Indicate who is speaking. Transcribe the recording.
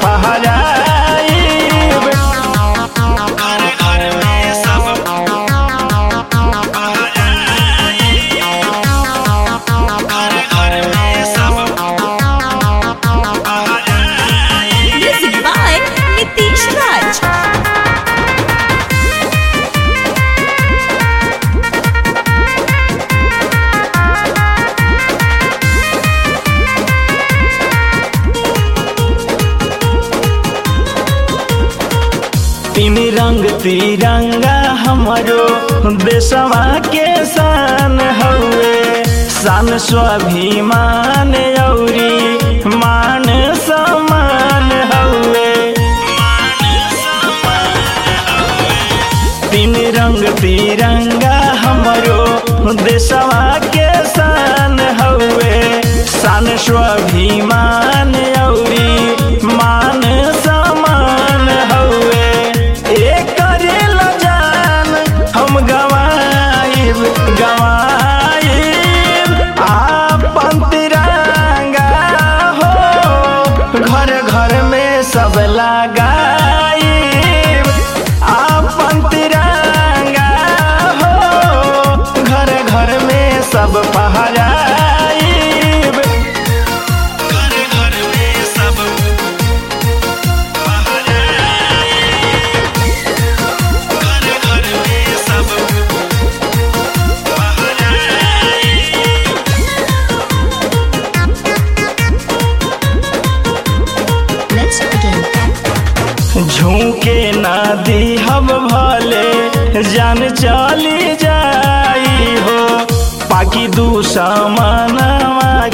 Speaker 1: पहराइब घर घर में सब घर घर में सब
Speaker 2: Music by Nitish Raj.
Speaker 1: तीन रंग तिरंगा हमारो देशवा के शान हउए शान स्वाभिमान औरी मान सम्मान हउए तीन रंग तिरंगा हमारो देशवा के शान हउए शान स्वाभिमान औरी मान सम्मान हउए एकरे ला जान हम गवाइब गवाइब आपन तिरंगा हो घर घर में सब लगाइब आपन तिरंगा हो घर घर में सब पहराइब घर घर में सब घर घर में सब
Speaker 2: Let's begin.
Speaker 1: झूके ना दी हम भले जान चली जाई हो पाकि दुश्मनवा